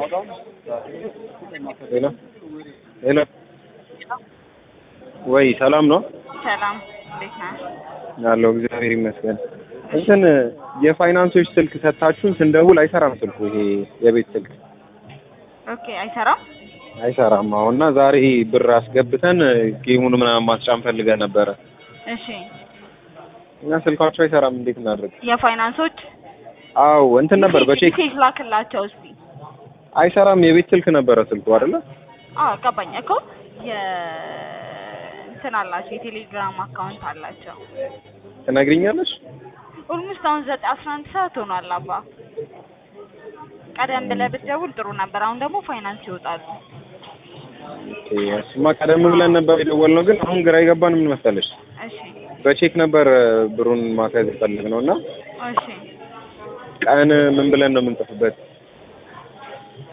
ሄሎ ሄሎ፣ ወይ ሰላም ነው ሰላም እንዴት ነህ? ያለው? እግዚአብሔር ይመስገን። እንትን የፋይናንሶች ስልክ ሰጥታችሁን ስንደውል አይሰራም ስልኩ። ይሄ የቤት ስልክ ኦኬ አይሰራም። አይሰራም። አሁን እና ዛሬ ብር አስገብተን ጌሙን ምናምን ማስጫን ፈልገን ነበረ እሺ እና ስልካቸው አይሰራም። እንዴት እናድርግ? የፋይናንሶች አዎ እንትን ነበር በቼክ ሜሴጅ ላክላቸው እስቲ። አይሰራም። የቤት ስልክ ነበረ ስልኩ አይደለ? አዎ ገባኝ እኮ የ እንትን አላቸው የቴሌግራም አካውንት አላቸው። ትነግሪኛለሽ? ኦልሞስት አሁን ዘጠኝ አስራ አንድ ሰዓት ሆኗል። አባ ቀደም ብለህ ብትደውል ጥሩ ነበር። አሁን ደግሞ ፋይናንስ ይወጣሉ። ኦኬ፣ እሱማ ቀደም ብለን ነበር የደወልነው፣ ግን አሁን ግራ የገባን ምን መሰለሽ እሺ በቼክ ነበር ብሩን ማስያዝ የፈለግነው እና እሺ ቀን ምን ብለን ነው የምንጽፍበት?